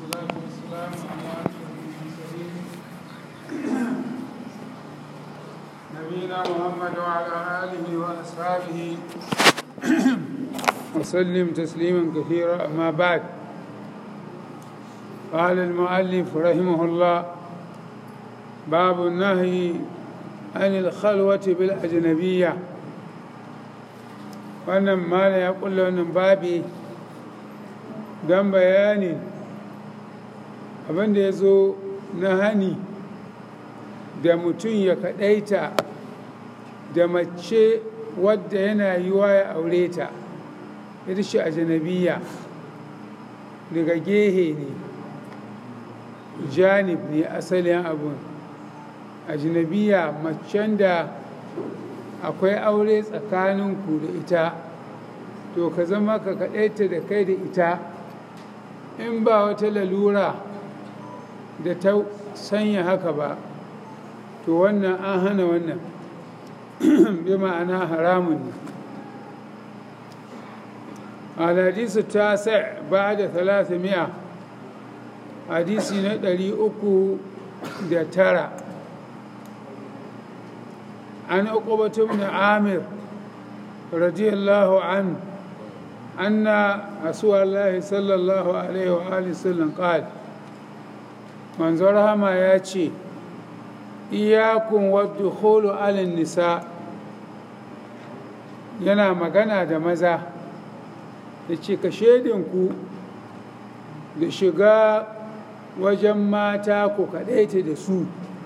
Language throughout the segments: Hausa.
والصلاة والسلام على أشرف المرسلين نبينا محمد وعلى آله وأصحابه وسلم تسليما كثيرا أما بعد قال المؤلف رحمه الله باب النهي عن الخلوة بالأجنبية wannan mala ya kulla wannan babi don bayanin abinda ya zo na hani da mutum ya kaɗaita da mace wadda yana yiwa ya aure ta ita shi a janabiya daga gehe ne janib ne asalin abun a janabiya macen da akwai aure tsakaninku da ita to ka zama ka kaɗaita da kai da ita in ba wata lalura da ta sanya haka ba to wannan an hana wannan bi ma'ana haramun ne الحديث التاسع بعد ثلاثمائة حديث ندري أكو دترى عن عقبة بن عامر رضي الله عنه أن رسول الله صلى الله عليه وآله وسلم قال من زرها ما ياتي إياكم والدخول على النساء yana magana da maza da ce ka shaidinku da shiga wajen mata ku kaɗaita da su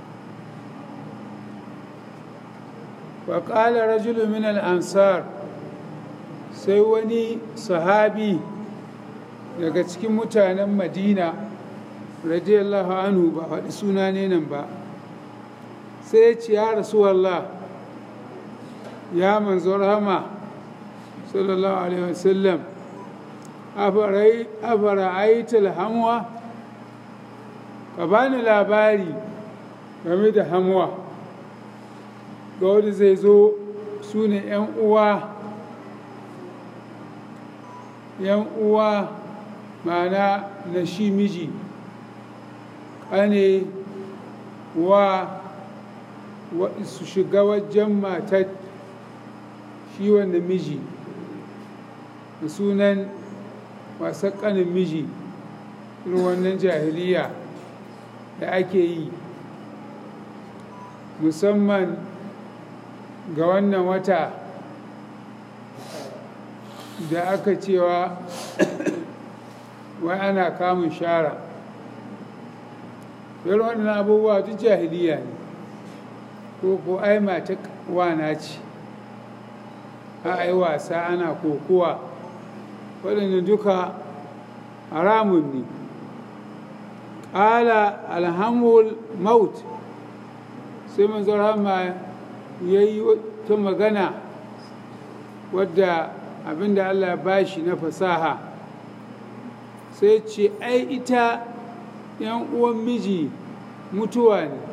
faƙala rajulu min al'ansar sai wani sahabi daga cikin mutanen madina radiyallahu anhu ba faɗi suna ne nan ba sai ya ce ya rasuwallah ya manzo rahama sallallahu alaihi wasallam afara aitul hamwa ka bani labari game da hamwa ga wanda zai zo su ne 'yan uwa yan uwa mana na shi miji ƙane wa su shiga wajen matar shi wanda miji da sunan wasan ƙanin miji irin wannan jahiliya da ake yi musamman ga wannan wata da aka cewa wai ana kamun shara yar waɗannan abubuwa duk jahiliya ne ko ko ai mata wana ce a ai wasa ana kokowa waɗanda duka haramun ne ƙala alhamul maut sai manzon rama ya yi ta magana wadda abinda Allah ba shi na fasaha sai ce ai ita yan uwan miji mutuwa ne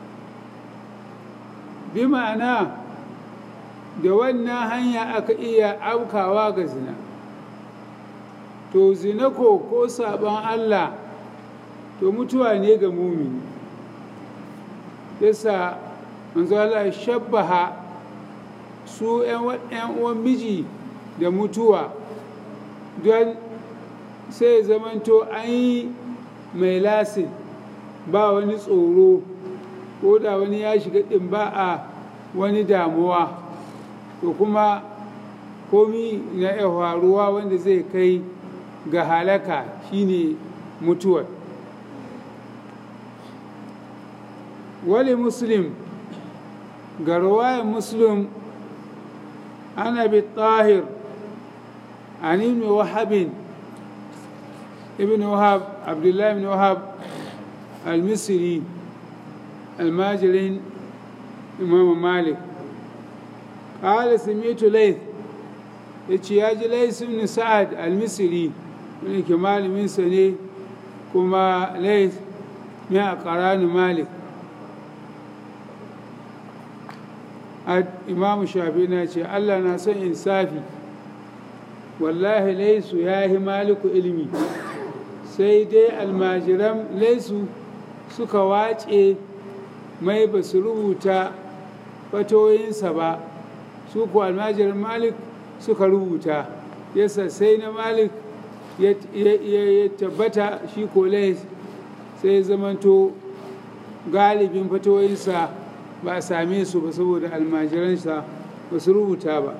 bi ma'ana da wannan hanya aka iya aukawa ga zina to zina ko ko sabon Allah to mutuwa ne ga mumini yasa manzo Allah shabbaha su 'yan uwan miji da mutuwa don sai zamanto an yi mai lasin ba wani tsoro ko da wani ya shiga ɗin ba a wani damuwa to kuma komi na iya faruwa wanda zai kai ga halaka shine mutuwar wali muslim ga ruwayan muslim ana bi tahir عن ابن وهب ابن وهب عبد الله بن وهب المصري الماجرين إمام مالك قال سمعت ليث يتشياج ليث بن سعد المصري من كمال من سنة كما ليث من أقران مالك إمام الشافعي ناتي الله ناسا إنصافي wallahi laisu ya yi maliku ilimi sai dai almajiran laisu suka wace mai ba su rubuta fatoyinsa ba su ku almajiran malik suka rubuta yasa sai na malik ya tabbata shi ko lais sai zamanto galibin fatoyinsa ba a same su ba saboda almajiransa ba su rubuta ba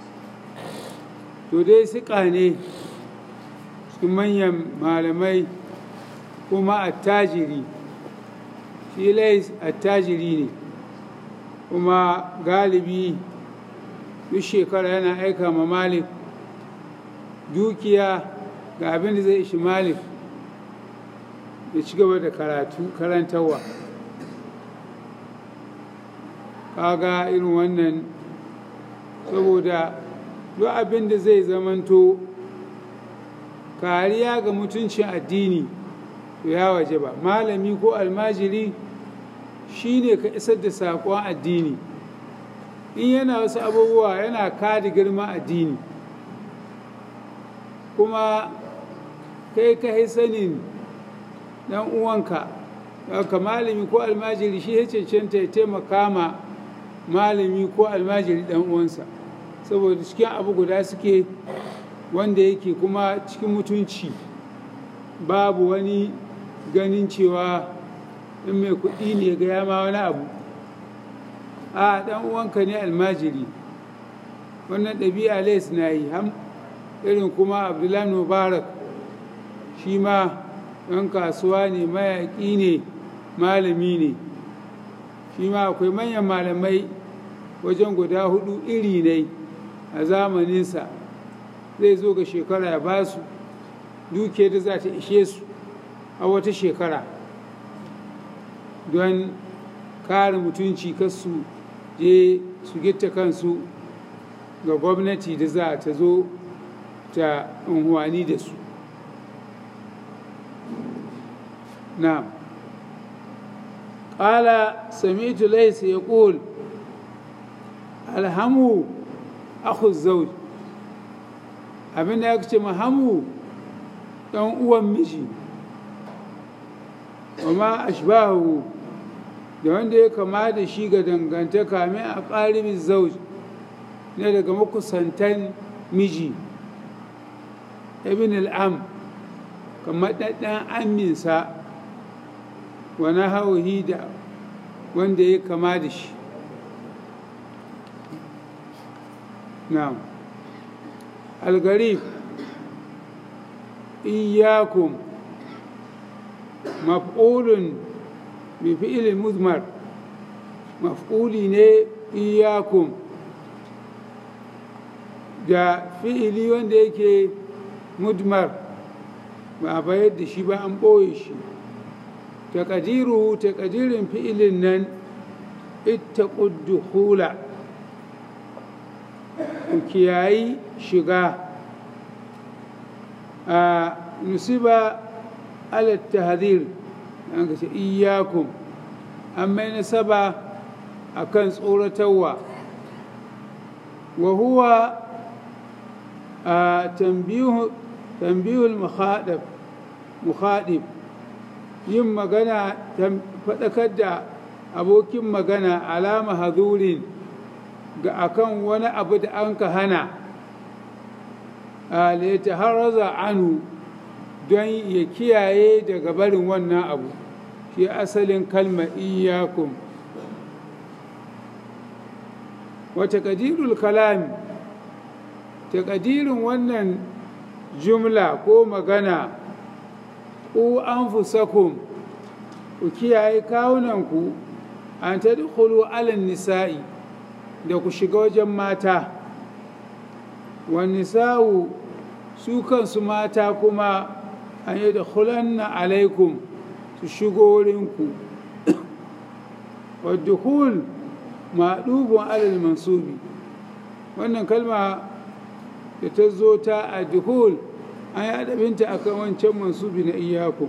to dai siƙa ne cikin manyan malamai kuma attajiri shi lais attajiri ne kuma galibi duk shekara yana aika ma malik dukiya ga abin da zai ishi malik ya ci gaba da karatu karantarwa kaga irin wannan saboda duk abin da zai zamanto kariya ga mutuncin addini to ya waje ba malami ko almajiri shine ka isar da saƙon addini in yana wasu abubuwa yana kada girma addini kuma kai ka sanin dan uwanka ka malami ko almajiri shi ya cancanta ya taimaka ma malami ko almajiri dan uwansa saboda cikin abu guda suke wanda yake kuma cikin mutunci babu wani ganin cewa in mai kuɗi ne ga yama wani abu a dan uwanka ne almajiri wannan ɗabi'a lais na yi irin kuma abdullahi mubarak shi ma ɗan kasuwa ne mayaƙi ne malami ne shi ma akwai manyan malamai wajen guda hudu iri ne a zamaninsa zai zo ga shekara ya ba su duke da za ta ishe su a wata shekara don kare mutunci kasu je su gitta kansu ga gwamnati da za ta zo ta unhuwani da su na ƙala samitu laisa ya ƙul alhamu akhu zauj abinda ya ce mahamu ɗan uwan miji wa ma ashbahu da wanda ya kama da shi ga dangantaka min a ƙaribin zauj ne daga makusantan miji ibn al'am kamar ɗaɗɗan aminsa wani hauhi da wanda ya kama da shi na'am algarib iyakum maf'ulun bi fi'ilin muzmar maf'uli ne iyakum da fi'ili wanda yake mudmar ba a bayar da shi ba an ɓoye shi taƙadiru taƙadirin fi'ilin nan ita hula ku kiyayi shiga a nusiba alat tahdir an ka ce iyakum an mai nasaba a kan tsoratarwa wa huwa a tambihul mukhadib yin magana faɗakar da abokin magana alama hazurin ga akan wani abu da an ka hana ta haraza anu don ya kiyaye daga barin wannan abu shi asalin kalma iyakun wata kadirul kalami takadirin wannan jumla ko magana ku an fusakun ku kiyaye kawunanku an ta dukulu alin nisa'i da ku shiga wajen mata wani sa'u su kansu mata kuma an yi da hulanna alaikum su shigo wurinku wadda hul maɗubin alal mansubi wannan kalma da ta zo ta a duhul an yi adabinta a kan wancan mansubi na iyaku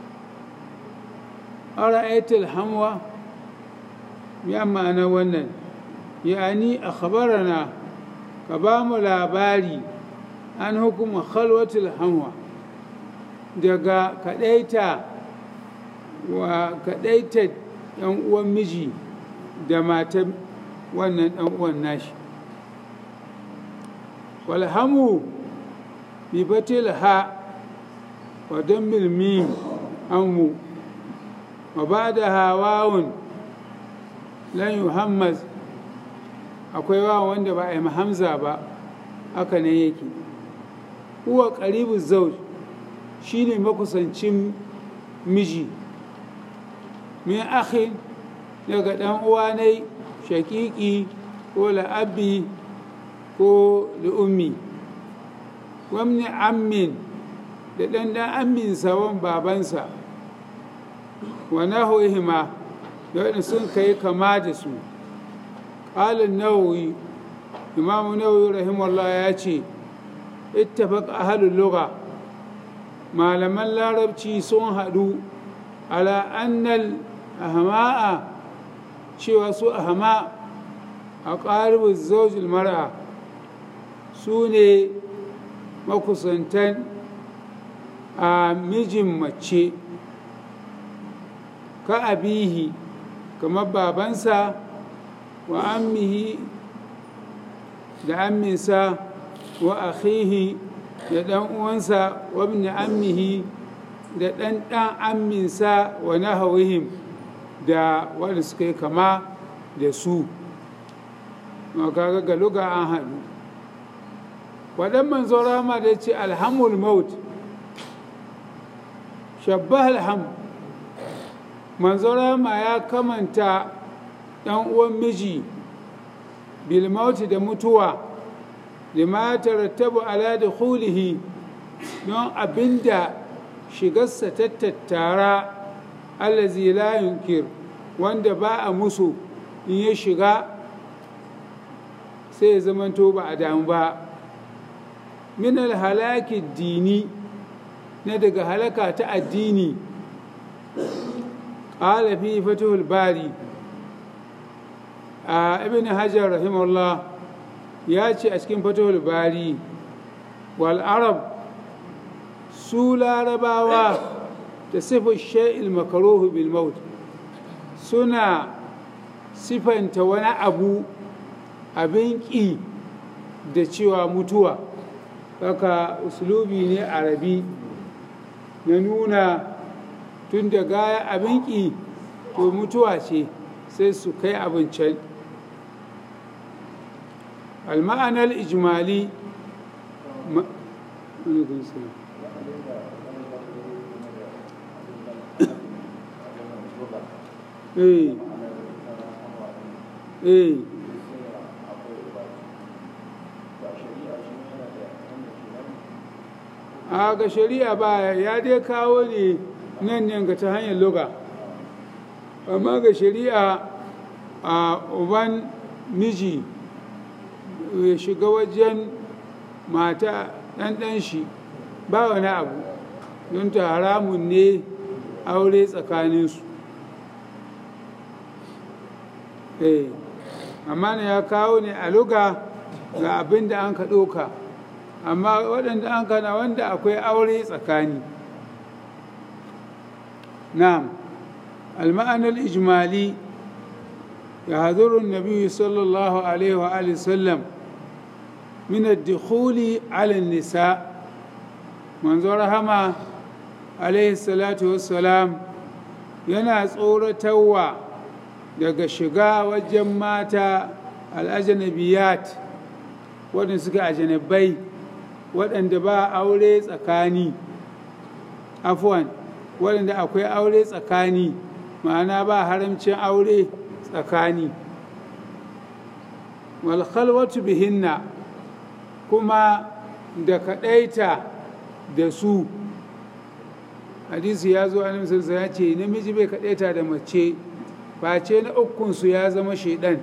ara aitul hamwa ya ma'ana wannan yani a khabarana ka ba mu labari an hukuma khalwatul hamwa daga kaɗaita wa kaɗaita ɗan uwan miji da matan wannan ɗan uwan nashi walhamu bi batil ha wa dammil mim amu wa ba da hawawun lan yuhammaz akwai wawan wanda ba a yi hamza ba haka ne yake huwa ƙaribu zauj shine makusancin miji min akhin daga ɗan uwa ne shaƙiƙi ko la'abbi ko ummi wamni ammin da ɗan ɗan ammin sawan babansa wa nahwihima da waɗanda sun kai kama da su ƙalin nawawi imamu nawawi rahimallah ya ce ittafaq ahlul lugha malaman larabci sun haɗu ala annal ahma'a cewa su ahma a ƙaribin zaujil mara su ne makusantan a mijin mace ka abihi kamar babansa wa ammihi da amminsa wa akhihi da ɗan uwansa wa ibn ammihi da ɗan ɗan amminsa wa nahawihim da wanda suka yi kama da su kaga ga luga an haɗu waɗan manzo rama da ce alhamul maut shabbah alham manzo rama ya kamanta ɗan uwan miji bilmauti da mutuwa lima tarattabu ala da hulihi don abinda shigarsa ta tattara allazi la yunkir wanda ba a musu in ya shiga sai ya zamanto ba a damu ba min halaki dini na daga halaka ta addini ƙala fi fatihul bari a ibn hajar rahimahullah ya ce a cikin fatihul bari wal arab su larabawa da sifar sha'il makaruhu bil maut suna sifanta wani abu abin ƙi da cewa mutuwa haka uslubi ne arabi na nuna tun da gaya abin ƙi to mutuwa ce sai su kai abin can المعنى الإجمالي ما... إيه إيه a ga shari'a ba ya dai kawo ne nan ne ga ta hanyar loga amma ga shari'a a uban miji ya shiga wajen mata ɗanɗan shi ba wani abu don ta haramun ne aure tsakaninsu eh amma ne ya kawo ne a luga ga abin da an ka ɗoka amma waɗanda an kana wanda akwai aure tsakani na'am al-ma'anar ijmali يحذر النبي صلى الله عليه وآله وسلم من الدخول على النساء منظر هما عليه الصلاة والسلام yana tsoratarwa daga shiga wajen mata al'ajanabiyat waɗanda suka ajanabai waɗanda ba aure tsakani afuwan waɗanda akwai aure tsakani ma'ana ba haramcin aure tsakani walhalwatu bihinna kuma da kaɗaita da su hadisi ya zo a namsarsa ya ce namiji bai kaɗaita da mace face na ukunsu ya zama shaidan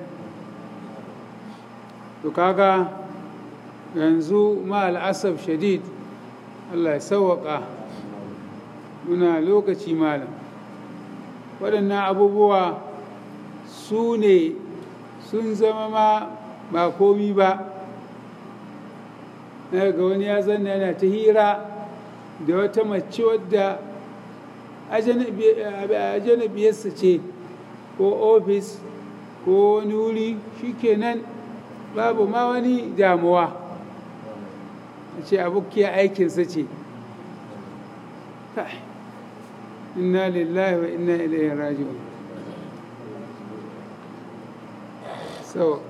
to kaga yanzu ma al'asaf shadid allah ya sauwaƙa muna lokaci malam waɗannan abubuwa su ne sun zama ma ba komi ba ga wani ya zanna yana ta hira da wata mace wadda ajanabiyarsa ce ko ofis ko wani wuri shikenan babu ma wani damuwa a ce abokiyar aikinsa ce inna lillahi wa inna ilaihi raji'un so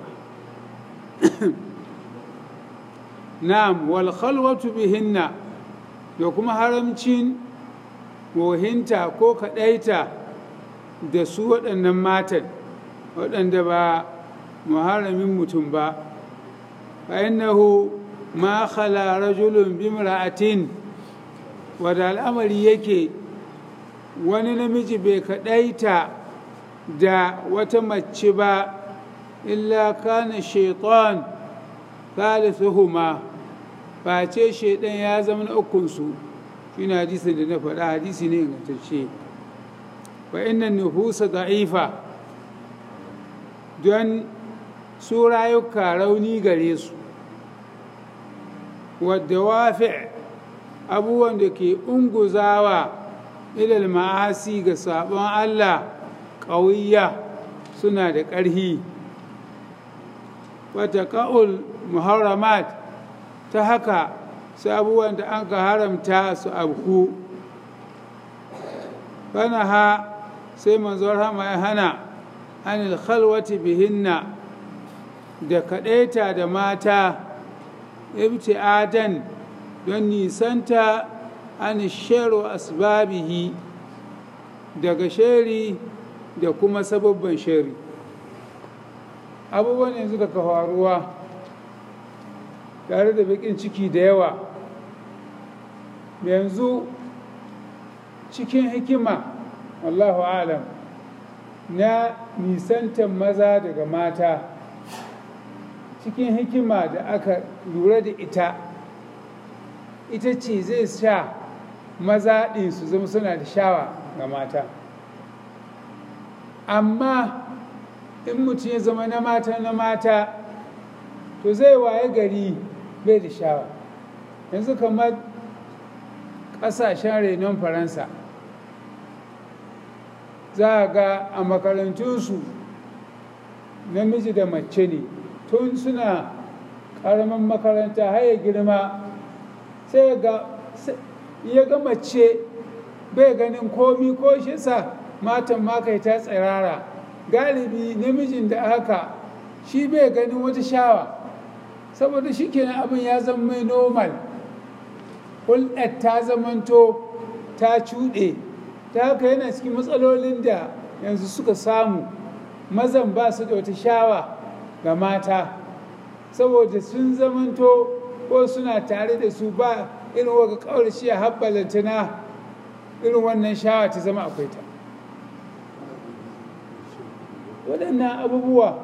na'am wal khalwatu bihinna da kuma haramcin wohinta ko kaɗaita da su waɗannan matan waɗanda ba muharamin mutum ba fa'innahu ma khala rajulun bimra'atin wadda al'amari yake wani namiji bai kaɗaita da wata mace ba illa kana shaitan thalithuhuma face shaidan ya zama na ukunsu shi na hadisin da na faɗa hadisi ne ingantacce fa innan nufusa da'ifa don su rayuka rauni gare su wadda wafi abubuwan da ke unguzawa ilal ma'asi ga sabon Allah ƙauyiya suna da ƙarhi wata ka'ul muharramat ta haka su abubuwan da an ka haramta su abku fana ha sai manzon hama ya hana anil khalwati bihinna da kaɗaita da mata ibti'adan don nisanta an shero asbabihi daga sheri da kuma sababban sheri abubuwan yanzu daga faruwa tare da bakin ciki da yawa yanzu cikin hikima Allahu alam na nisantan maza daga mata cikin hikima da aka lura da ita ita ce zai sha maza ɗin su zama suna da shawa ga mata amma in mutum ya zama na mata na mata to zai waye gari bai da shawa yanzu kamar ƙasashen renon faransa za a ga a makarantunsu namiji da mace ne tun suna ƙaramin makaranta har ya girma sai ya ga mace bai ganin komi ko shi sa matan makai ta tsirara galibi namijin da haka shi bai ganin wata shawa saboda shi kenan abin ya zama mai normal hulɗar ta zamanto ta cuɗe ta haka yana cikin matsalolin da yanzu suka samu mazan ba su da wata shawa ga mata saboda sun zamanto ko suna tare da su ba irin waga ƙaurashi a habbalanta na irin wannan shawa ta zama akwai ta waɗannan abubuwa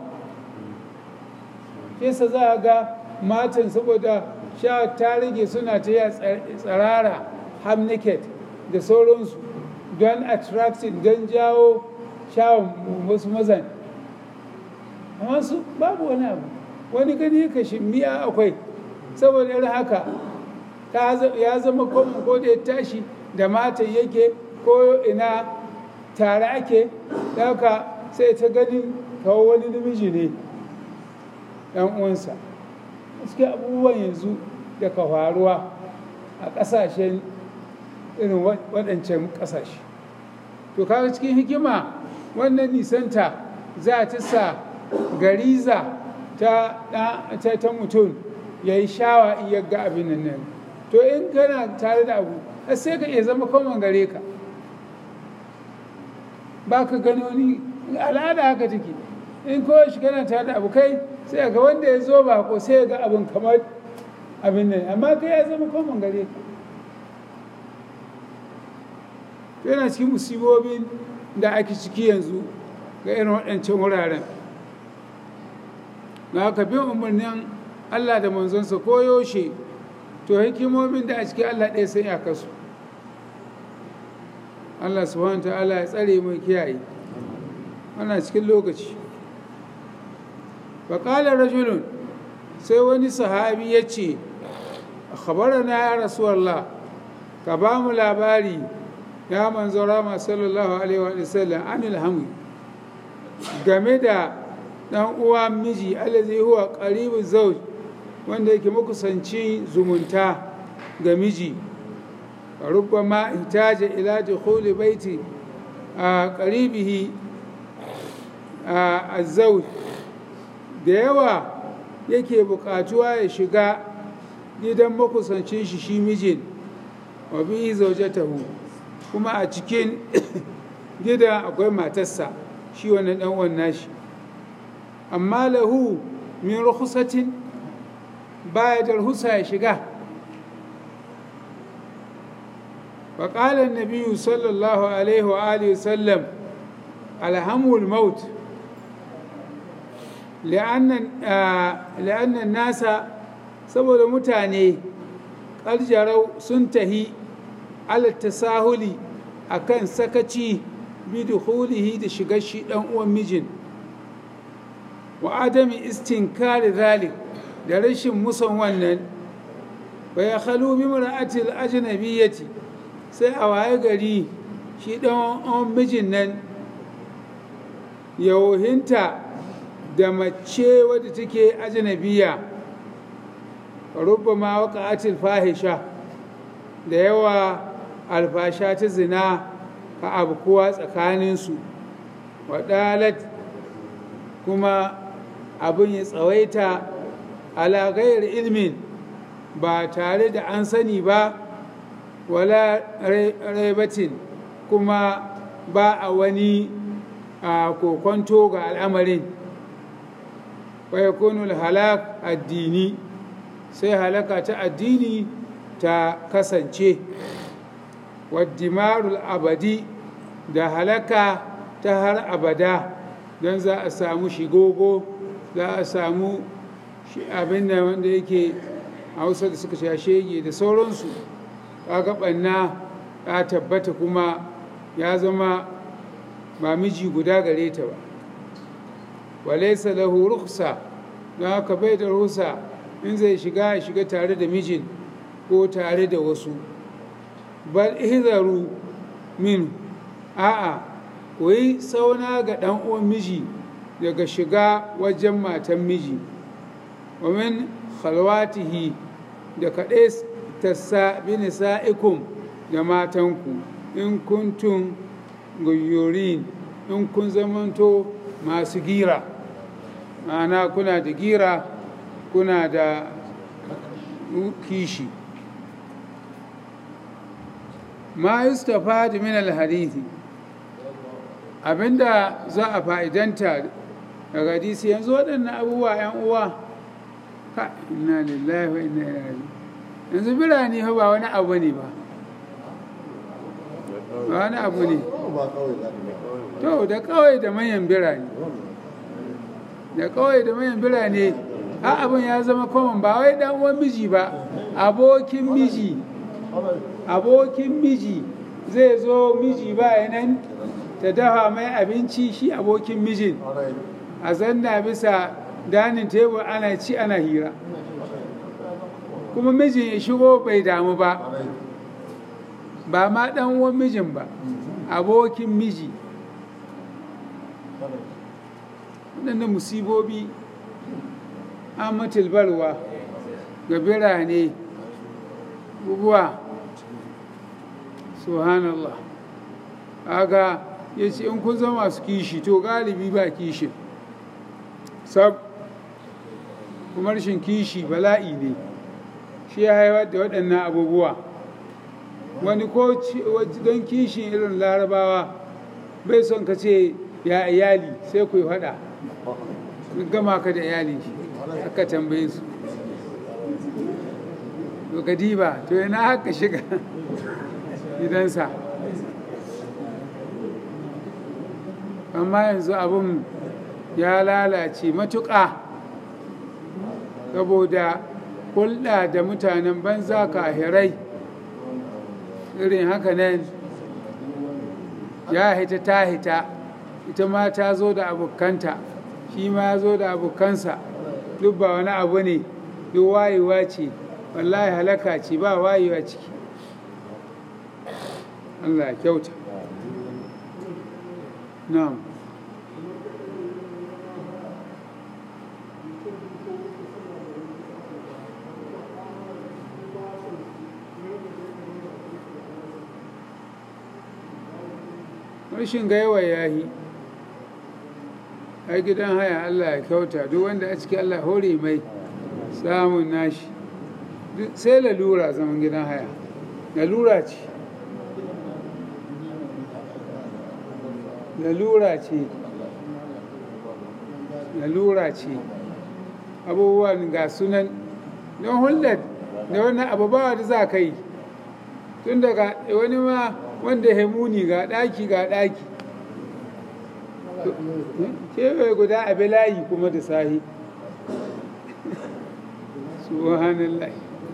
fesa za a ga matan saboda sha ta rage suna ta yi tsarara ham naked da sauransu don attracting don jawo shawon wasu mazan amma su babu wani abu wani gani ka shimmiya akwai saboda irin haka ya zama komin ko da ya tashi da matan yake ko ina tare ake haka sai ta ganin kawo wani namiji ne ɗan uwansa suke abubuwan yanzu da ka faruwa a ƙasashen irin waɗancan ƙasashe to kaga cikin hikima wannan nisanta za ta sa gariza ta ta mutum ya yi shawa in ya ga abin nan to in kana tare da abu sai ka iya zama kwaman gare ka ba ka gani wani al'ada haka take in kowa shi kana tare da abu kai sai ga wanda ya zo ba ko sai ga abin kamar abin nan amma kai ya zama kwaman gare ka yana cikin musibobin da ake ciki yanzu ga irin waɗancan wuraren ga haka bin umarnin Allah da manzonsa ko yaushe to hikimomin da a cikin Allah ɗaya sai ya kasu Allah subhanahu ta'ala ya tsare mai kiyaye ana cikin lokaci faƙalar rajulun sai wani sahabi ya ce na ya rasuwallah ka ba mu labari ya manzo rama sallallahu alaihi wa sallam anil hamwi game da dan uwa miji allazi huwa qaribu zawj wanda yake makusanci zumunta ga miji rubbama ihtaja ila dukhuli baiti a qaribihi a zawj da yawa yake bukatuwa ya shiga gidan makusancin shi shi mijin wa bi zaujatahu kuma a cikin gidan akwai matarsa shi wannan dan uwan nashi amma lahu min rukhsatin baya da ruhusa ya shiga فقال النبي صلى الله عليه وآله وسلم الهم الموت لأن لأن الناس saboda mutane ƙarjarau sun tahi alattasahuli a kan sakaci biduhulihi da shigar shi ɗan uwan mijin wa adami istinkari zalik da rashin musan wannan bai halu bi mar'atil ajnabiyyati sai a waye gari shi ɗan uwan mijin nan yauhinta da mace wadda take ajnabiya rubbama waqa'atil fahisha da yawa alfasha ta zina ka abkuwa tsakaninsu wadalat kuma abin ya tsawaita ala ghairi ilmin ba tare da an sani ba wala raibatin kuma ba a wani a kokonto ga al'amarin wa yakunul halak addini sai halaka ta addini ta kasance waddimarul abadi da halaka ta har abada don za a samu shigogo za a samu abin da wanda yake hausa da suka sha shege da sauransu kaga ɓanna ya tabbata kuma ya zama ba miji guda gare ta ba walaisa lahu rukhsa don haka bai da rusa in zai shiga ya shiga tare da mijin ko tare da wasu bal ihzaru min a'a koyi sauna ga ɗan uwan miji daga shiga wajen matan miji wa min khalwatihi da kaɗai tassa bi nisa'ikum da matanku in kuntum guyurin in kun zamanto masu gira ma'ana kuna da gira kuna da kishi ma yustafa min alhadithi abinda za a fa'idanta daga hadisi yanzu waɗannan abubuwa 'yan uwa ka inna lillahi wa inna ilaihi yanzu birane ba wani abu ne ba ba wani abu ne to da kawai da manyan birane da kawai da manyan birane ha abin ya zama common ba wai dan uwan miji ba abokin miji abokin miji zai zo miji ba nan ta dafa mai abinci shi abokin mijin a zanna bisa danin tebur ana ci ana hira kuma mijin ya shigo bai damu ba ba ma dan uwan mijin ba abokin miji waɗannan musibobi an matilbarwa ga birane bubuwa subhanallah aga ya ce in kun zama masu kishi to galibi ba kishin sab kuma rashin kishi bala'i ne shi ya haifar da waɗannan abubuwa wani ko don kishin irin larabawa bai son ka ce ya iyali sai ku yi faɗa gama ka da iyali aka tambaye su to kadiba to yana haka shiga gidansa amma yanzu abin ya lalace matuƙa saboda hulɗa da mutanen banza kahirai irin haka nan ya hita ta hita ita ma ta zo da abokanta shi ma ya zo da abokansa duk ba wani abu ne duk wayewa ce wallahi halaka ce ba wayewa ciki Allah ya kyauta na'am rashin gaiwa ya yi ai gidan haya Allah ya kyauta duk wanda a ciki Allah hore mai samun nashi sai lalura zaman gidan haya lalura ce lalura ce lalura ce abubuwan ga sunan don hulɗar da wannan abubuwa da za ka yi tun daga wani ma wanda hemuni ga ɗaki ga ɗaki kewaye guda a layi kuma da sahi subhanallah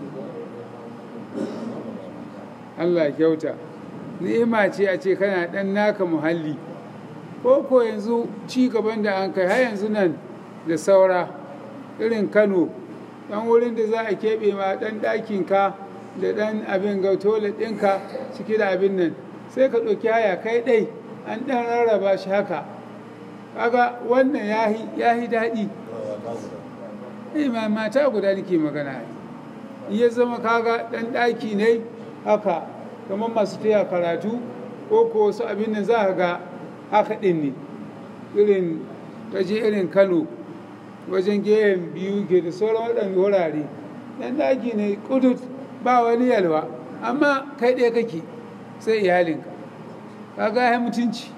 Allah kyauta ni'ima ce a ce kana ɗan naka muhalli ko ko yanzu ci gaban da an kai har yanzu nan da saura irin kano ɗan wurin da za a keɓe ma ɗan ɗakinka da ɗan abin ga toilet ɗinka ciki da abin nan sai ka ɗauki haya kai ɗai an ɗan rarraba shi haka kaga wannan ya yi daɗi eh ma mata guda nake magana ya zama kaga ɗan ɗaki ne haka kamar masu taya karatu ko ko wasu abin nan za ka ga haka ɗin ne irin kaje irin kano wajen gehen biyu ke da sauran waɗanda wurare ɗan ɗaki ne kudut ba wani yalwa amma kai ɗaya kake sai iyalinka kaga ya mutunci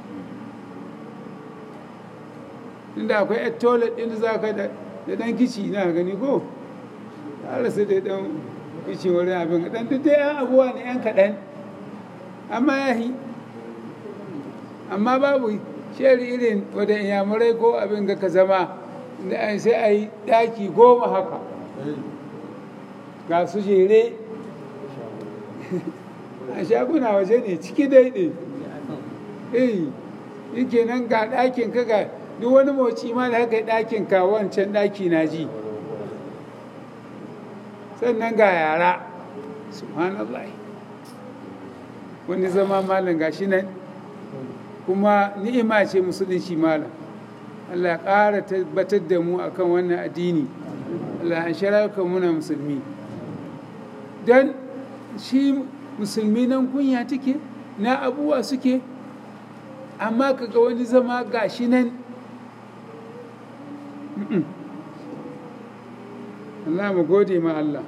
inda akwai yar toilet ɗin da za ka da ɗan kici na gani ko har sai da ɗan kici wurin abin ɗan duk dai yan abuwa ne yan kaɗan amma ya yi amma babu sheri irin wadda inyamurai ko abin ga ka zama sai a yi ɗaki goma haka ga su jere a shaguna waje ne ciki daidai eh yake nan ga ɗakin ka ga duk wani moci ma da haka ɗakin ka wancan ɗaki na ji sannan ga yara subhanallah wani zama malam gashi nan kuma ni'ima ce musulunci malam Allah ya ƙara tabbatar da mu akan wannan addini Allah ya sharaka muna musulmi don shi musulmi nan kunya take na abubuwa suke amma kaga wani zama gashi nan Allah mu gode ma Allah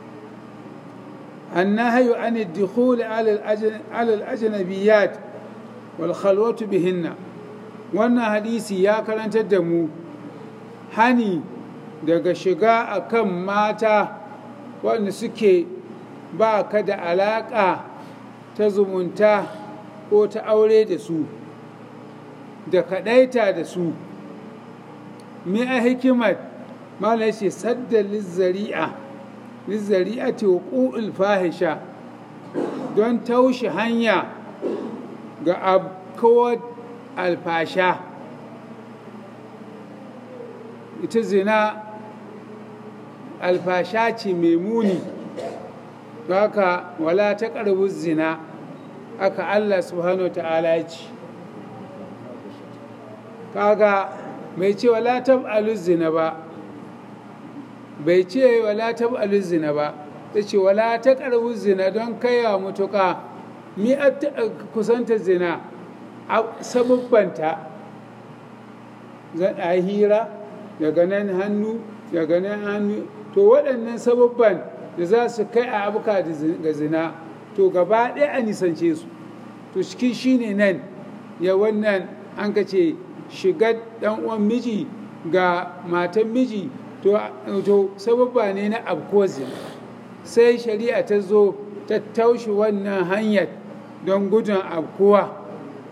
النهي عن الدخول على على الأجنبيات والخلوة بهن wannan hadisi ya karantar da mu hani daga shiga akan mata wanda suke ba ka da alaƙa ta zumunta ko ta aure da su da kaɗaita da su mi a hikimar mala ce sadda lizzari'a lizzari'a ce ƙu'ul fahisha don taushe hanya ga abkawar alfasha ita zina alfasha ce mai muni haka wala ta ƙarbi zina aka Allah subhanahu ta'ala ya ci kaga mai ce wala tab'alu zina ba bai ce wala tab'alu zina ba ta ce wala ta ƙarbi zina don kaiwa mutuƙa mi kusanta zina sababbanta zan a hira daga nan hannu daga nan hannu to waɗannan sababban da za su kai a abuka ga zina to gaba ɗaya a nisance su to cikin shi ne nan ya wannan an ka ce shigar ɗan uwan miji ga matan miji to sababba ne na abko zina sai shari'a ta zo ta taushe wannan hanyar don gudun abkuwa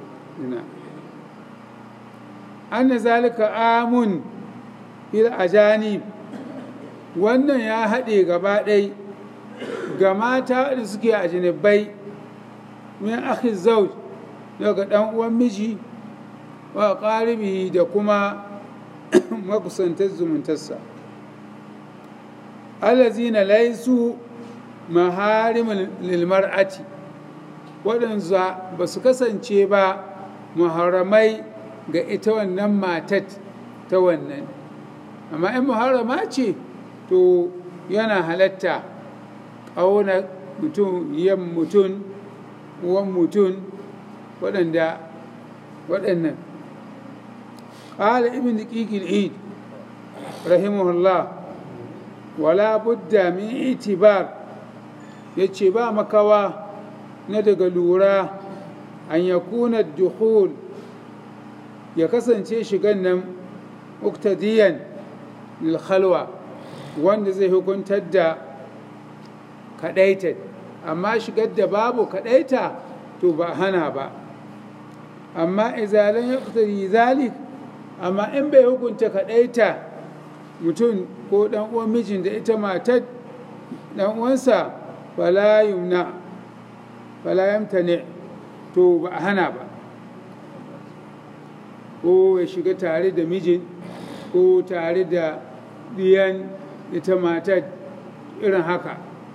anna zalika amun fil ajanib wannan ya haɗe gaba ɗai ga mata da suke a jinibai min akhi zauj daga ɗan uwan miji wa ƙaribi da kuma makusantar zumuntarsa allazina laisu maharimin lilmar'ati waɗanda ba su kasance ba muharramai ga ita wannan matat ta wannan amma in muharrama ce to yana halatta ƙauna mutum yan mutum uwan mutum waɗanda waɗannan قال ابن دقيق العيد رحمه الله ولا بد من اعتبار yace ba makawa na daga lura an ya kuna duhul ya kasance shigan nan muktadiyan lilkhalwa wanda zai hukuntar da kadaitar amma shigar da babu kadaita to ba hana ba amma izalan ya zalik amma in bai hukunta kaɗaita mutum ko ɗan uwan mijin da ita matar ɗan uwansa fala yumna fala yamtane to ba a hana ba ko ya shiga tare da mijin ko tare da ɗiyan ita matar irin haka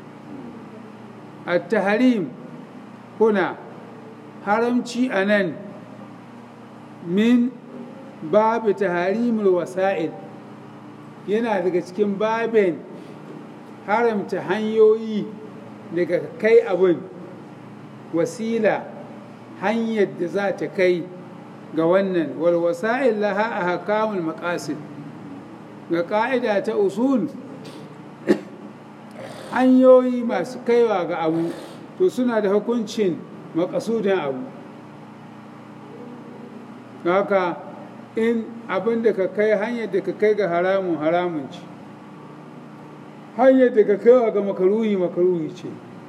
a taharim kuna haramci a nan min babu taharimul wasa'il yana daga cikin babin haramta hanyoyi daga kai abin wasila hanyar da za ta kai ga wannan wal wasa'il laha a hakamul maqasid ga ƙa'ida ta usul hanyoyi masu kaiwa ga abu to suna da hukuncin makasudin abu haka in abin da ka kai hanyar da ka kai ga haramun haramun ce hanyar da ka kaiwa ga makaruhi makaruhi ce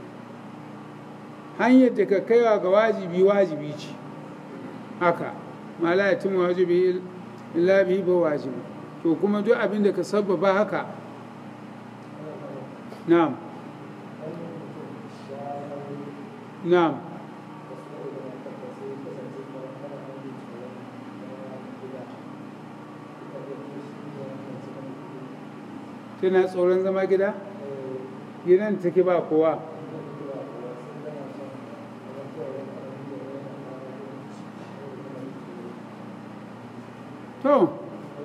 hanyar da ka kaiwa ga wajibi wajibi ce haka ma la yatim wajibi illa bihi ba wajibi to kuma duk abin da ka sabbaba haka na'am na'am tana tsoron zama gida gidan take ba kowa to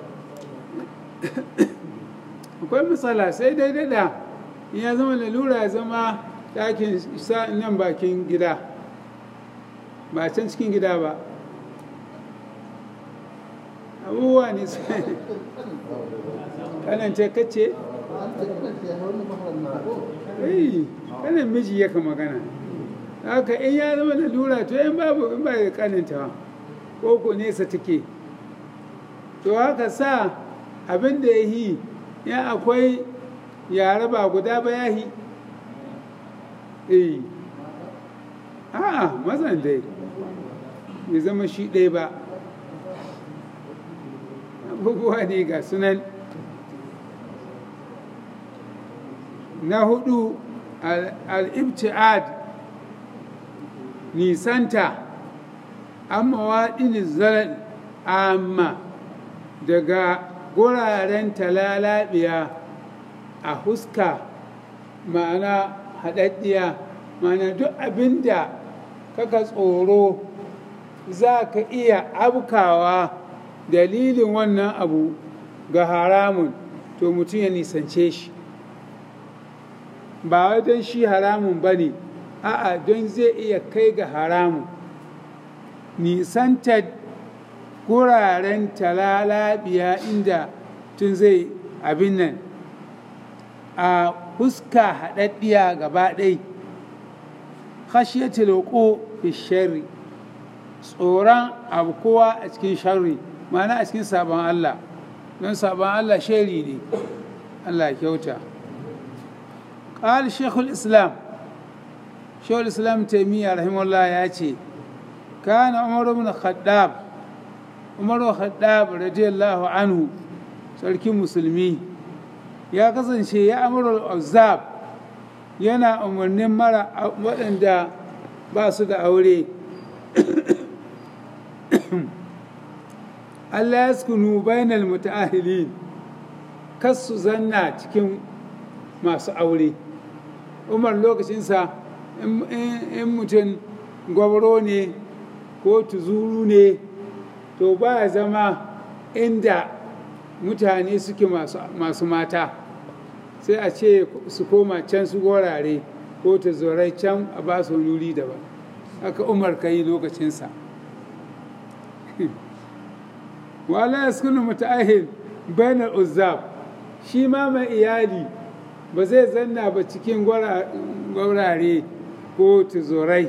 akwai matsala sai dai dada ya zama lalura ya zama ɗakin nan bakin gida ba can cikin gida ba abubuwa ne sai kanan ce kace eh kanan miji yaka magana haka in ya zama da lura to in babu in ba da kananta ko ko nesa take to haka sa abin da ya yi ya akwai yare ba guda ba ya yi eh a mazan dai bai zama shi ɗaya ba abubuwa ne ga sunan na hudu al-ibti'ad nisanta amma waɗin zalal amma daga guraren talalabiya a huska ma'ana haɗaɗɗiya ma'ana duk abinda kaka tsoro za ka iya abkawa dalilin wannan abu ga haramun to mutum ya nisance shi ba wai don shi haramun ba ne a'a don zai iya kai ga haramun nisantar guraren talalabiya inda tun zai abin nan a huska haɗaɗɗiya gaba ɗai khashiyatul wuqu fi sharri tsoron abu kowa a cikin sharri ma'ana a cikin sabon Allah don sabon Allah shari ne Allah kyauta قال شيخ الإسلام شيخ الإسلام تيمية رحمه الله ياتي كان عمر بن الخطاب عمر بن الخطاب رضي الله عنه sarkin musulmi ya kasance ya amurul azab yana umarnin mara waɗanda ba su da aure Allah ya sukunu bainal muta'ahilin kas su zanna cikin masu aure umar lokacinsa in mutum gwabro ne ko tuzuru ne to ba ya zama inda mutane suke masu mata sai a ce su koma can su gorare ko ta zorai can a ba su wuri daban haka umar ka yi lokacinsa wala ya sukunu muta'ahil bainar uzzab shi ma mai iyali ba zai zanna ba cikin gwarare ko tuzorai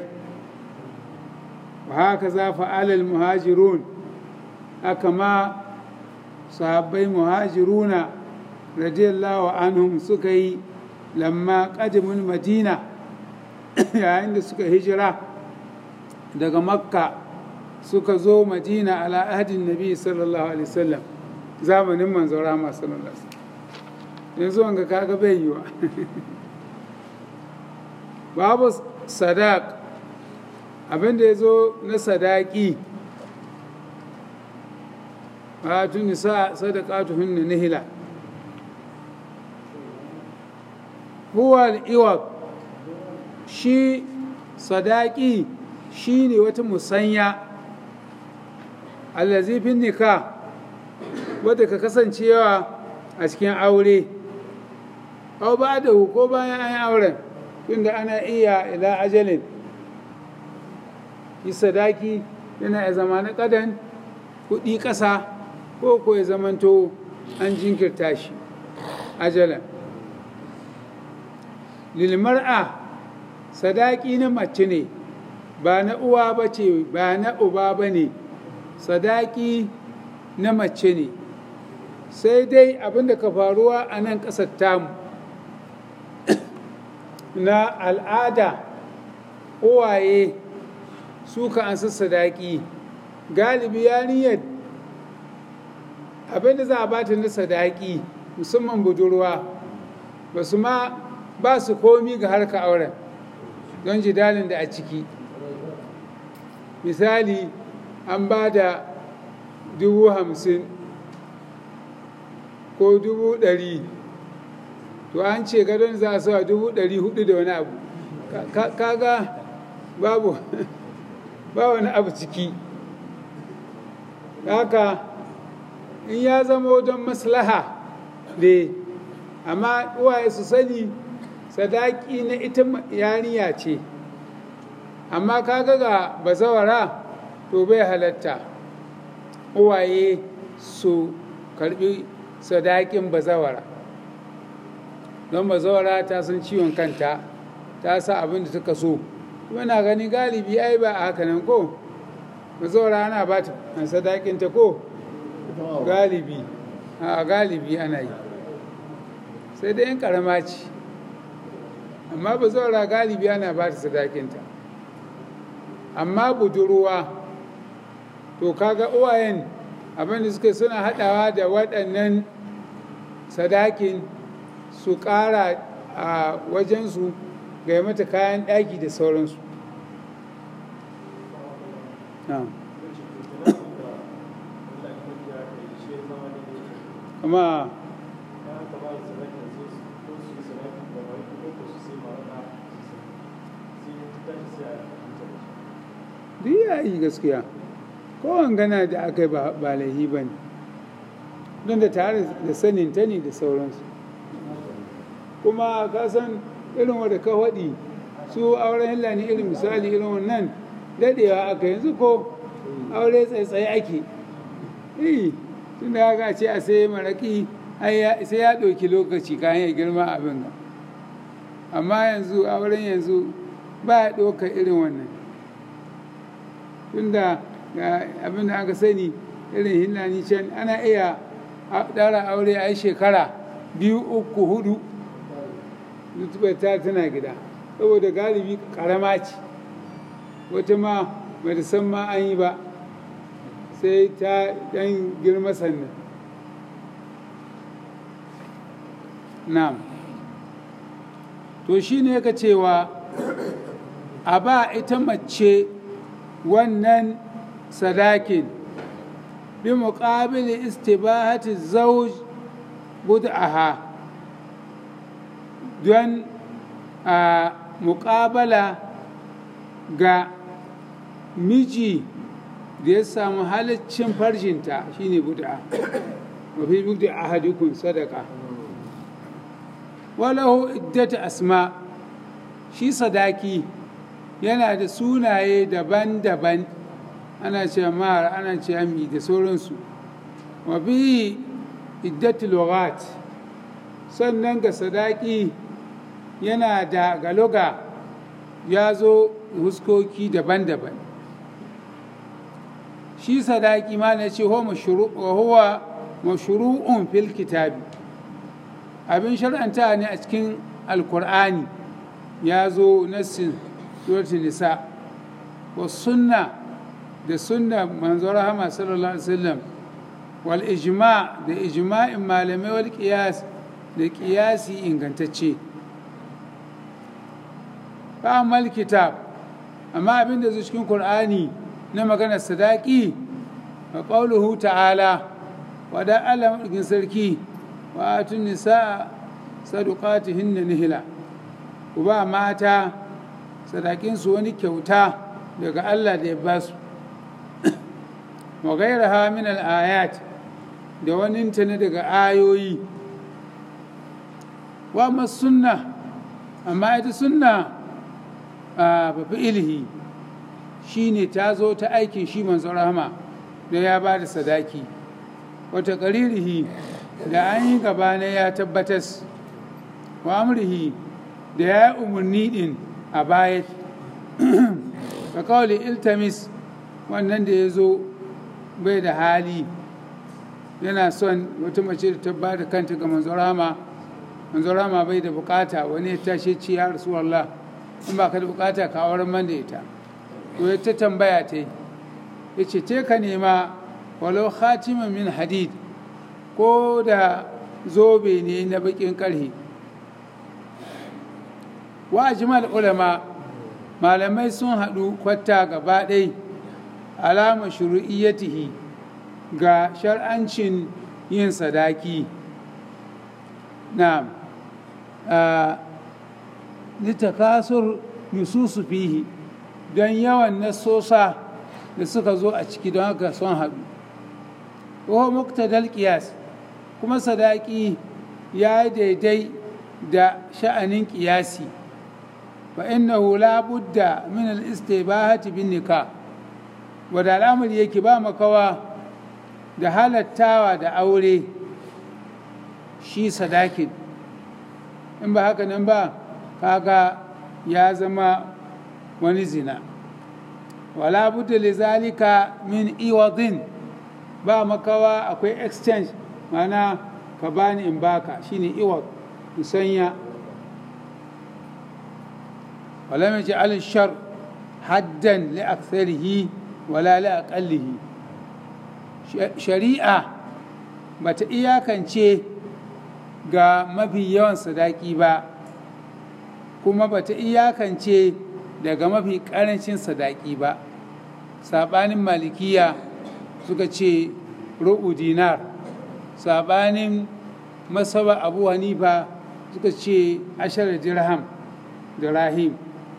wa haka za fa'alal muhajirun aka ma sahabbai muhajiruna radiyallahu anhum suka yi lamma ƙadimin madina yayin da suka hijira daga makka suka zo madina ala ahadin nabi sallallahu alaihi wasallam zamanin manzo rama sallallahu alaihi wasallam yanzu wanga kaga bai yiwa babu sadaq abinda ya zo na sadaki a tuni sa sadaqatu hunna nihila huwa al-iwad shi sadaki shine wata musanya allazi fin nikah wadda ka kasancewa a cikin aure au ba da ko bayan an yi auren tunda ana iya ila ajalin yi sadaki yana ya zama na kadan kuɗi ƙasa ko ko ya zamanto an jinkirta shi ajalan lilmar'a sadaki na mace ne ba na uwa ba ce ba na uba ba ne sadaki na mace ne sai dai abinda ka faruwa a nan ƙasar tamu na al'ada uwaye suka ansa sadaki galibi yarinyar abinda za a bata na sadaki musamman budurwa ba su ma ba su komi ga harka auren don jidalin da a ciki misali an ba da dubu hamsin ko dubu ɗari to an ce gadon za a sa dubu ɗari hudu da wani abu kaga babu ba wani abu ciki haka in ya zama don maslaha ne amma uwaye su sani sadaki na ita yarinya ce amma kaga ga bazawara to bai halatta uwaye su karbi sadakin bazawara don bazawara ta san ciwon kanta ta sa abin da suka so kuma na gani galibi ai ba a haka nan ko bazawara ana ba ta sadakinta ko galibi a galibi ana yi sai dai yan karama ce amma bazawara galibi ana ba ta sadakinta amma budurwa to kaga uwayen abinda suke suna hadawa da waɗannan sadakin su ƙara a wajensu ga mata kayan ɗaki da sauransu amma duk ya yi gaskiya kowane gana da aka yi ba laihi ba ne don da tare da sanin ta ne da sauransu kuma ka san irin wadda ka waɗi su auren hilla ne irin misali irin wannan daɗewa aka yanzu ko aure tsaitsaye ake eh tun da haka ce a sai maraƙi sai ya ɗauki lokaci kayan ya girma abin amma yanzu auren yanzu ba ya ɗauka irin wannan tunda ga abin da aka sani irin hillani can ana iya ɗara aure a yi shekara biyu uku hudu ta tana gida saboda galibi karama ce wata ma bata san ma an yi ba sai ta ɗan girma sannan na'am to shi ne ka cewa a ba ita mace wannan sadakin bi muƙabili istibahati zauj bud'aha don a muƙabala ga miji da ya samu halaccin farjinta shine buda mafi bugda ahadikun sadaka walahu iddata asma shi sadaki yana da sunaye daban-daban ana ce mara ana ce ami da sauransu mafi iddatu lughat sannan ga sadaki yana da galoga ya zo huskoki daban-daban shi sadaki ma na ce huwa mashuru'un fil kitabi abin shar'anta ne a cikin alkur'ani ya zo nassin suratul nisa wa sunna da sunna manzo rahama sallallahu alaihi wasallam wal ijma da ijma'in malamai wal qiyas da qiyasi ingantacce fa amal kitab amma abin da zai cikin qur'ani na maganar sadaki wa qawluhu ta'ala wa da Allah madaukin sarki wa atun nisa sadaqatihinna nihla ku ba mata sadakinsu wani kyauta daga Allah da ya ba su wa gairaha min al-ayat da wani ne daga ayoyi wa ma sunna amma ita sunna a bafi ilhi shine ta zo ta aikin shi manzo rahama da ya ba da sadaki wata ƙaririhi da an yi gaba na ya tabbatas wa amrihi da ya umarni din a baya ka kawai iltamis wannan da ya zo bai da hali yana son wata mace da ta ba da kanta ga manzorama manzorama bai da bukata wani ya tashe ci ya rasu Allah in ba ka da bukata ka auren man da ita to ya ta tambaya ta yi ya ce te ka nema walau khatiman min hadid ko da zobe ne na bakin karhe wa ajmal ulama malamai sun haɗu kwatta gaba ɗai alama shuru'iyyatihi ga shar'ancin yin sadaki na litakasur nususu fihi don yawan nasosa da suka zo a ciki don haka sun haɗu wa muktadal qiyas kuma sadaki ya daidai da sha'anin ƙiyasi فإنه لا بد من الاستباحة بالنكاح ودا الأمر yake ba makawa da halattawa da aure shi sadakin in ba haka nan ba kaga ya zama wani zina wala budda lizalika min iwadin ba makawa akwai exchange mana ka bani in baka shine iwad musanya ولم يجعل الشر حدا لأكثره ولا لأقله شريعة bata iyakance ga mafi yawan sadaki ba kuma bata iyakance daga mafi ƙarancin sadaki ba saɓanin malikiya suka ce rubu dinar saɓanin masaba abu hanifa suka ce ashirar dirham da rahim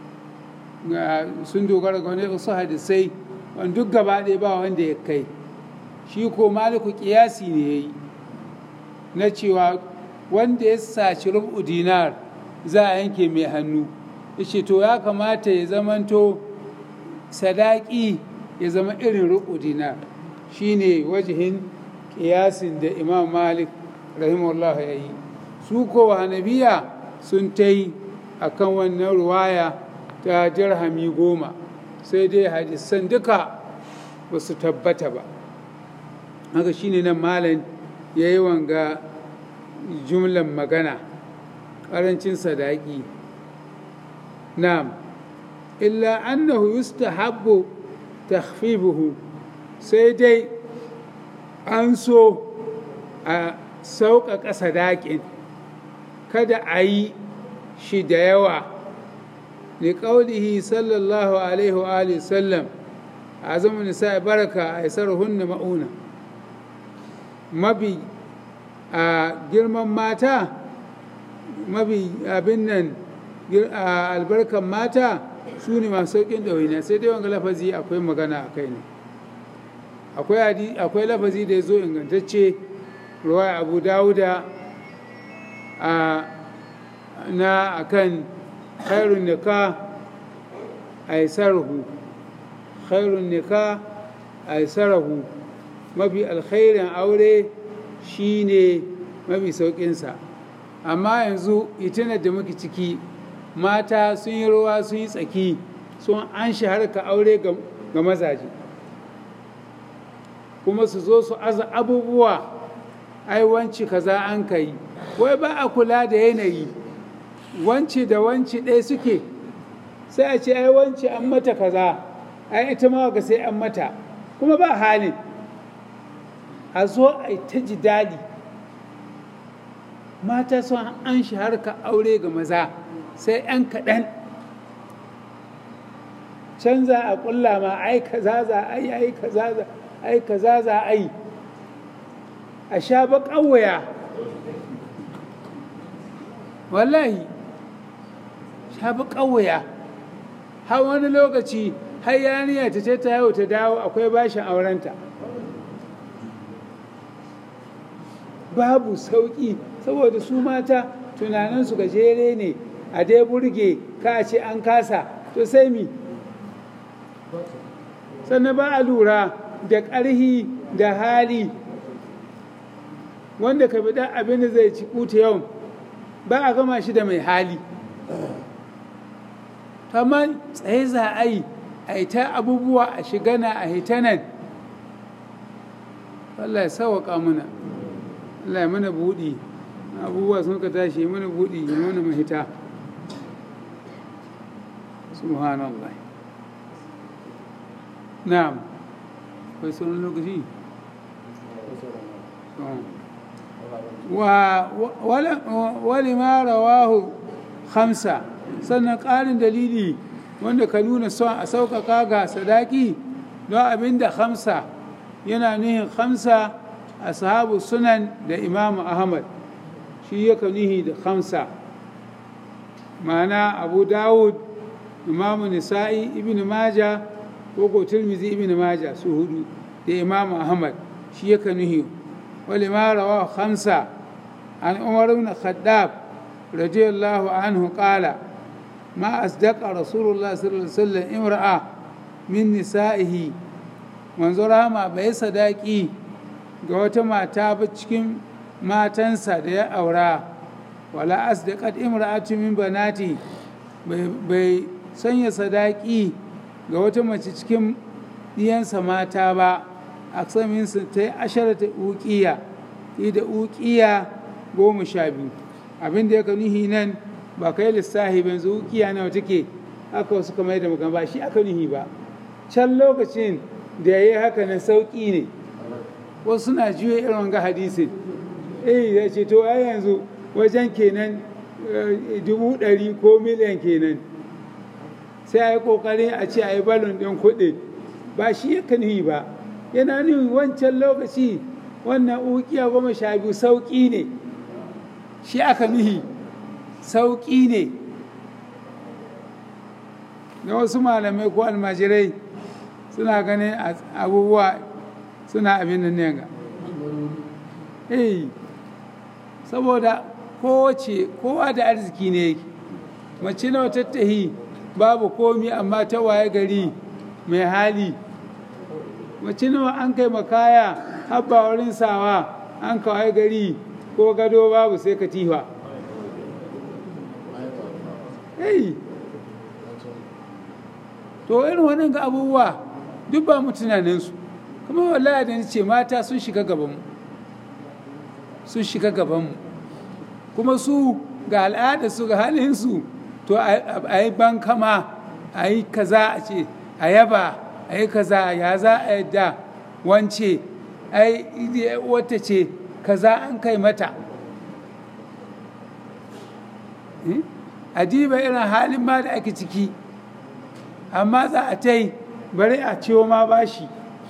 sun dogara ga wani wasu hadisai wani duk gaba ɗaya ba wanda ya kai shi ko maliku kiyasi ne ya yi na cewa wanda ya saci rubu dinar za a yanke mai hannu ya ce to ya kamata ya zamanto sadaki ya zama irin rubu dinar shi ne wajihin kiyasin da imam malik rahimahullah ya yi su ko hanabiya sun ta yi a kan wannan ruwaya ta dirhami goma sai dai hadisan duka ba su tabbata ba haka shine nan malam ya yi wanga jumlan magana ƙarancin sadaki na'am illa annahu yustahabbu takhfifuhu sai dai an so a sauƙaƙa sadakin kada a yi shi da yawa liƙaulihi sallallahu alaihi wa alihi sallam a zama nisa baraka a isar hunna ma'una mabi a girman mata mabi abin nan albarkan mata su ne masu sauƙin ɗawainiya sai dai wanga lafazi akwai magana a kai ne akwai lafazi da ya zo ingantacce ruwa abu dawuda a na akan khairun nika a yi sarhu khairun nika a yi sarhu mafi alkhairin aure shine mafi sauƙinsa amma yanzu itinar da muke ciki mata sun yi ruwa sun yi tsaki sun an harka aure ga mazaje kuma su zo su aza abubuwa ai wanci kaza an kai wai ba a kula da yanayi wanci da wanci ɗaya suke sai a ce ai wanci an mata kaza ai ita ma ga sai an mata kuma ba halin a zo a yi ta jidali mata sun an harka aure ga maza sai 'yan kaɗan canza a ƙulla ma ai kaza za a yi ai kaza za ai kaza za a yi a sha baƙan waya wallahi sha baƙan waya har wani lokaci har yaniya ta ce ta yau ta dawo akwai bashin aurenta babu sauƙi saboda su mata tunaninsu gajere ne a dai burge ka ce an kasa to sai mi sannan ba a lura da ƙarhi da hali wanda ka biɗa abin da zai ci kuta yau ba a gama shi da mai hali amma tsaye za a yi a yi ta abubuwa a shigana a hitanan Allah ya sauwaƙa mana Allah ya mana buɗi abubuwa sun ka tashi mana buɗi ya mana mahita subhanallah na'am akwai sauran lokaci wali ma rawahu hamsa sannan ƙarin dalili wanda ka nuna son a sauƙaƙa ga sadaki don abin da hamsa yana nuhin hamsa a sahabu sunan da imamu ahmad shi yaka nuhi da hamsa ma'ana abu dawud imamu nisa'i ibn maja ko ko tirmizi ibn maja su hudu da imamu ahmad shi yaka nuhi wali ma rawa hamsa an umar ibn khaddab radiyallahu anhu qala ما أصدق رسول الله صلى الله عليه وسلم امرأة من نسائه manzura ma bai sadaki ga wata mata ba cikin matansa da ya aura wala asdaqat imra'atu min banati bai sanya sadaki ga wata mace cikin diyansa mata ba aksamin su ta yi asharata uqiya da uqiya goma sha biyu abin da ya nuhi nan ba kai lissahi ba yanzu uqiya nawa take aka wasu kamar da magana ba shi aka nuhi ba can lokacin da ya yi haka na sauƙi ne wasu suna juya irin wanga hadisin eh ya ce to ai yanzu wajen kenan dubu ɗari ko miliyan kenan sai a yi ƙoƙarin a ce a yi balon ɗin kuɗi ba shi ya kan ba yana nufin wancan lokaci wannan ukiya goma sha biyu sauƙi ne shi aka nuhi sauƙi ne na wasu malamai ko almajirai suna ganin abubuwa suna abin da ne ga eh saboda kowace kowa da arziki ne yake mace nawa tattahi babu komi amma ta waye gari mai hali mace nawa an kai makaya habba wurin sawa an kawai gari ko gado babu sai katifa eh to irin wannan ga abubuwa duk ba mu tunaninsu kuma wallahi da ce mata sun shiga gabanmu sun shiga gabanmu kuma su ga al'ada su ga halinsu to a yi bankama a yi kaza a ce a yaba a yi kaza ya za a yadda wance ai wata ce kaza an kai mata a diba irin halin ma da ake ciki amma za a ta yi bari a ciwo ma bashi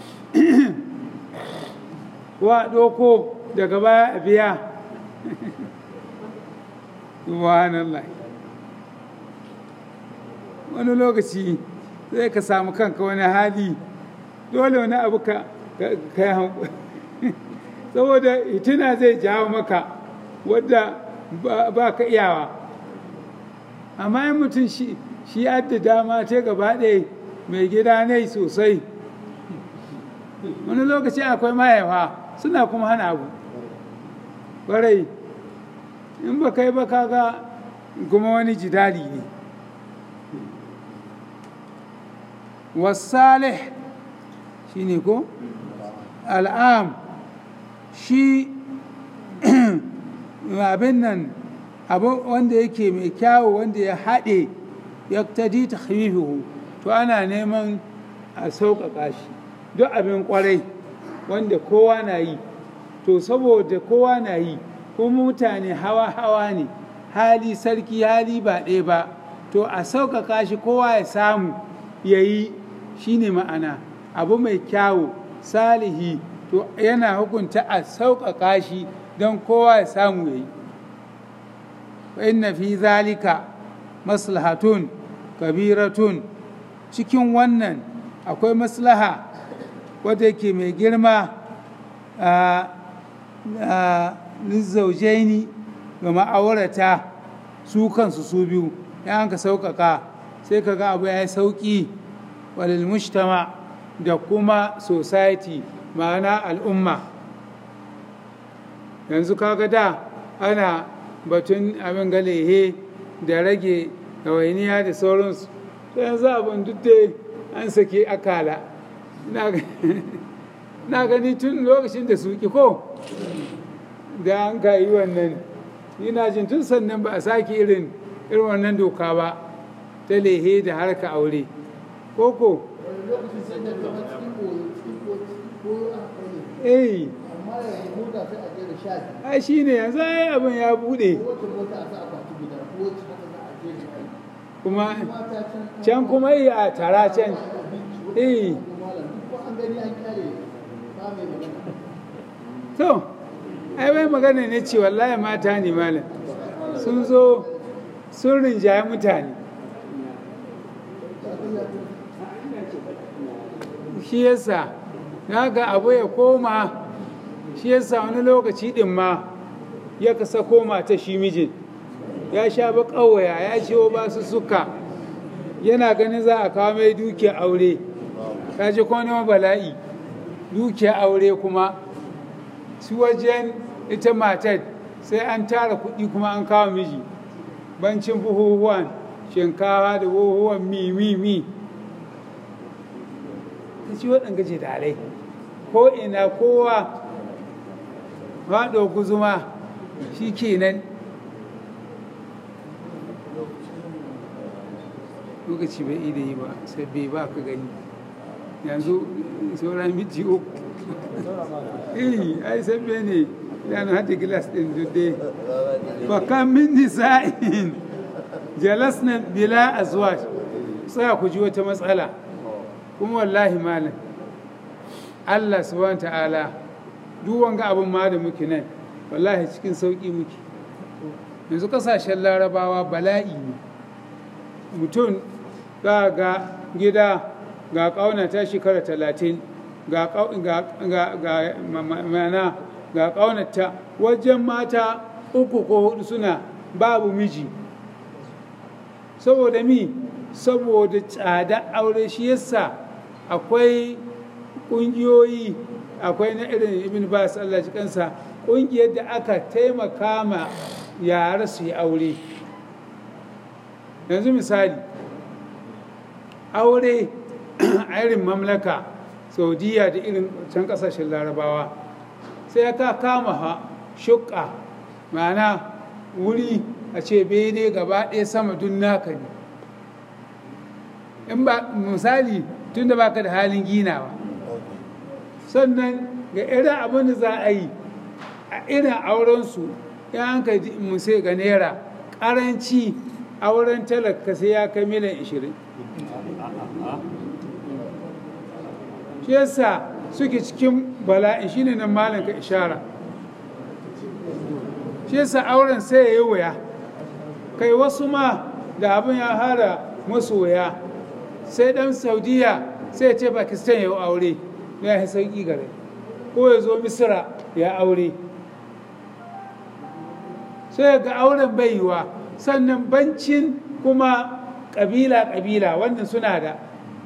wa ɗoko daga baya a biya subhanallah wani lokaci zai ka samu kanka wani hali dole wani abu ka yi hankali saboda hitina zai jawo maka wadda ba ka iyawa amma yin mutum shi adda dama ta gaba ɗaya mai gida ne sosai wani lokaci akwai mahaifa suna kuma hana abu ƙwarai in ba kai ba kaga kuma wani jidali ne wasalih shi ne ko al'am shi abin nan abu wanda yake mai kyawu wanda ya haɗe ya tadi ta to ana neman a sauƙaƙa shi duk abin ƙwarai wanda kowa na yi to saboda kowa na yi kuma mutane hawa-hawa ne hali sarki hali ba ɗaya ba to a sauƙaƙa shi kowa ya samu ya yi shi ne ma'ana abu mai kyawu salihi to yana hukunta a sauƙaƙa shi don kowa ya samu ya yi inna fi zalika maslahatun kabiratun cikin wannan akwai maslaha wadda ke mai girma a zaujaini ga ma'aurata su kansu su biyu ya ka sauƙaƙa sai ka ga abu ya yi sauƙi walil mujtama da kuma society ma'ana al'umma yanzu kaga da ana batun abin galehe da rage ɗawainiya da sauransu to yanzu abin duk da an sake akala na gani tun lokacin da suki ko da an ka yi wannan ina jin tun sannan ba a sake irin irin wannan doka ba ta lehe da harka aure koko eh ai shi ne yanzu ai abin ya bude kuma can kuma yi a tara can eh to ai bai magana ne ce wallahi mata ne malam sun zo sun rinjaye mutane shi yasa na ga abu ya koma shi yasa wani lokaci din ma ya kasa koma ta shi mijin ya sha ba ƙawaya ya ciwo ba su suka yana ganin za a kawo mai dukiya aure ka ji kuma bala'i dukiya aure kuma su wajen ita matar sai an tara kuɗi kuma an kawo miji bancin buhuhuwan shinkawa da buhuhuwan mi mi mi ta ci waɗanda jidalai ko ina kowa faɗo guzuma shi kenan lokaci bai ida yi ba sai bai ba ka gani yanzu sauran miti uku eh ai sabbe ne yana hada gilas ɗin dudde fakan min nisa'in jalasna bila azwaj sai ku ji wata matsala kuma wallahi malam Allah subhanahu ta'ala duk wanga abin ma da muke nan wallahi cikin sauki muke yanzu kasashen larabawa bala'i ne mutum za ga gida ga ƙauna ta shekara talatin ga mana ga ƙaunata wajen mata uku ko hudu suna babu miji saboda mi saboda tsada aure shi yasa akwai ƙungiyoyi akwai na irin ibn bas Allah ji kansa ƙungiyar da aka taimaka ma yara su yi aure yanzu misali aure a irin mamlaka saudiya da irin can kasashen larabawa sai ka kama ha shukka ma'ana wuri a ce bene gaba ɗaya sama dun naka ne in ba misali tun da baka da halin ginawa sannan ga irin abin da za a yi a irin aurensu ya hanka musai ga naira ƙaranci auren talaka sai ya kai miliyan 20 shi yasa suke cikin bala'in shine nan malam ka ishara shi yasa auren sai ya yi wuya kai wasu ma da abin ya hara masoya sai dan saudiya sai ya ce pakistan ya aure ya yi sauƙi gare ko ya zo misira ya aure sai ga auren bai yiwa sannan bancin kuma ƙabila-ƙabila wannan suna da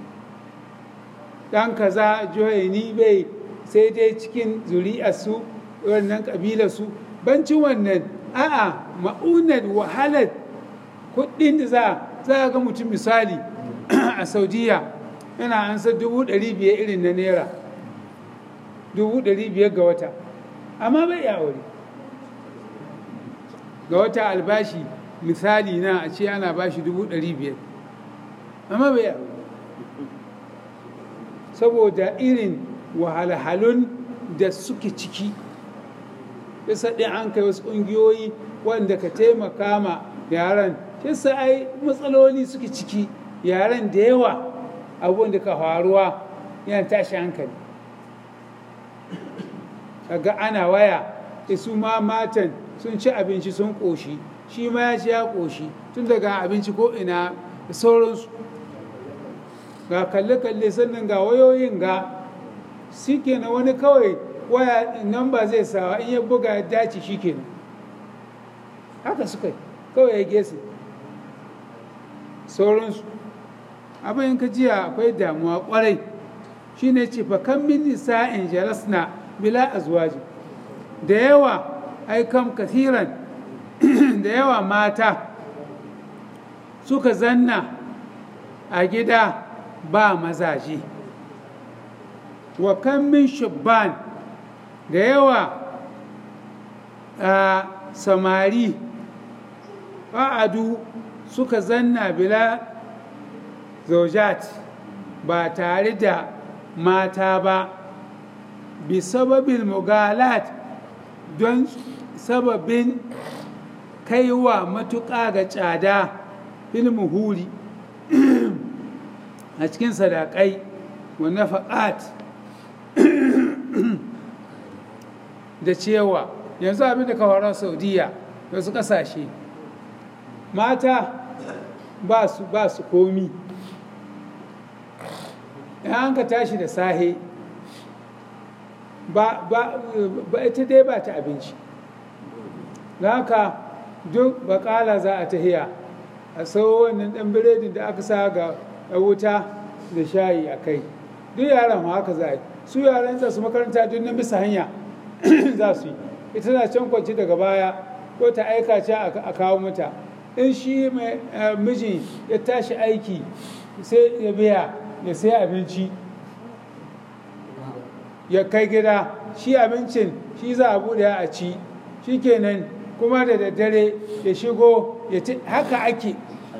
ɗan kaza ni bai sai dai cikin zuri'arsu wannan ƙabilarsu bancin wannan a'a ma'unar wahalar kuɗin da za za ga mutum misali a saudiya yana ansa dubu ɗari biyar irin na naira dubu ɗari biyar ga wata amma bai ya aure ga wata albashi misali na a ce ana bashi dubu ɗari biyar amma bai ya aure saboda irin wahalhalun da suke ciki yasa ɗin an kai wasu ƙungiyoyi wanda ka taimaka ma yaran yasa ai matsaloli suke ciki yaran da yawa abubuwan da ka faruwa yana tashi hankali kaga ana waya isu ma matan sun ci abinci sun ƙoshi shi ma ya ci ya ƙoshi tun daga abinci ko ina da sauransu ga kalle-kalle sannan ga wayoyin ga shi kenan wani kawai waya nan ba zai sawa in ya buga ya dace shi kenan haka suka kawai ya gese sauransu abin ka jiya akwai damuwa kwarai shine ce fa kan min nisa'in jalasna bila azwaji da yawa ai kam kathiran da yawa mata suka zanna a gida ba mazaje wa kan min shubban da yawa a samari ba'adu suka zanna bila zaujat ba tare da mata ba bi sababin mugalat don sababin kaiwa matuƙa ga tsada filmu huri a cikin sadakai wa nafaqat da cewa yanzu abin da kawaran saudiya da su kasashe mata ba su ba su komi an ka tashi da sahe ba ba ba ita dai ba ta abinci da haka duk bakala za a tahiya a sau wannan dan biredin da aka sa ga wuta da shayi a kai duk yaran ma haka za a yi su yaran za su makaranta duk na bisa hanya za su yi ita na can kwanci daga baya ko ta aika ce a kawo mata in shi mai miji ya tashi aiki sai ya biya ya sai abinci ya kai gida shi abincin shi za a bude a ci shi kenan kuma da daddare ya shigo ya haka ake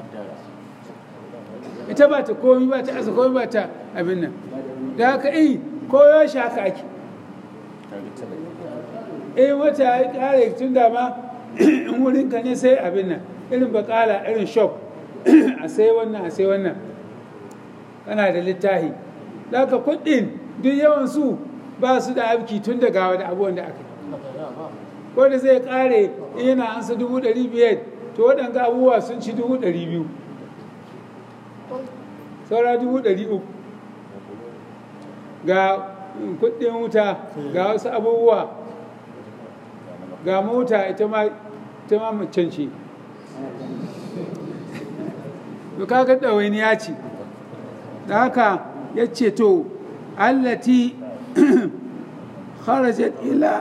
ita ba ta komi ba ta asa komi ba ta abin nan da haka yi koyo shi haka ake eh wata ya kare tun da ma in wurin ka ne sai abin nan irin bakala irin shop a sai wannan a sai wannan kana da littahi da haka kuɗin duk yawan su ba su da abki tun da gawa da abubuwan da aka ko da zai kare in yana ansa dubu ɗari biyar to waɗanga abubuwa sun ci dubu ɗari biyu saura dubu ɗari uku ga kuɗin wuta ga wasu abubuwa ga mota ita ma ita ma macen ce to kaga ɗawainiya ce da haka ya ce to allati kharajat ila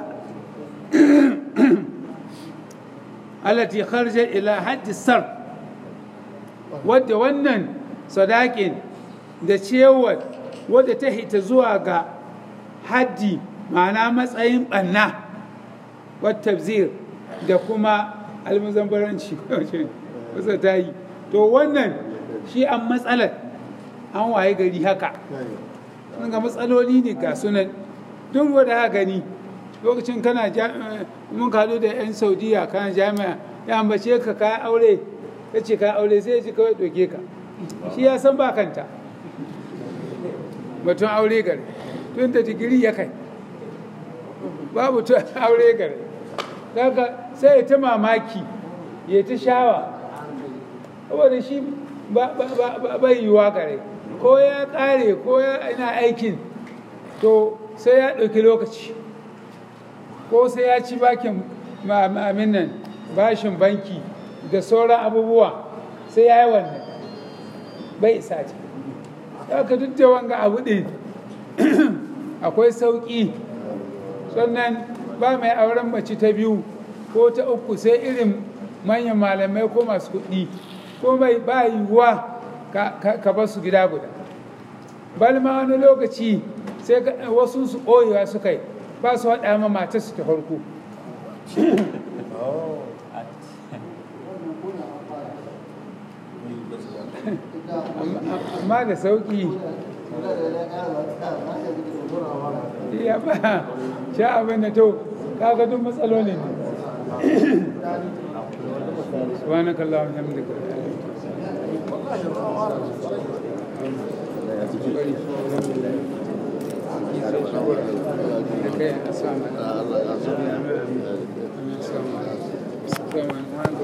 allati kharajat ila haddi sar wadda wannan sadakin da cewar wadda ta hita zuwa ga haddi ma'ana matsayin ɓanna wata zir da kuma almuzambaranci wasa ta yi to wannan shi an matsalar an waye gari haka ga matsaloli ne ga sunan duk wadda haka gani lokacin kana mun kado da 'yan saudiya kana jami'a ya ambace ka ka aure ya ce ka aure sai ya ce kawai doke ka shi ya san ba kanta batun aure gare tun da digiri ya kai babu tun aure gare daga sai ya ta mamaki ya ta shawa saboda shi ba ba ba ba bai yiwa gare ko ya kare ko ya ina aikin to sai ya ɗauki lokaci ko sai ya ci bakin ma'amin nan bashin banki da sauran abubuwa sai ya yi wannan bai isa ce ka duk da wanga abu ɗin akwai sauƙi sannan ba mai auren mace ta biyu ko ta uku sai irin manyan malamai ko masu kuɗi ko mai ba yiwuwa ka ba su gida guda balma wani lokaci sai wasu su ɓoyewa su kai ba su haɗa ma matar su ta farko amma da sauƙi ya ba sha abin da to kaga duk matsaloli ne سبحانك اللهم وبحمدك السلام عليكم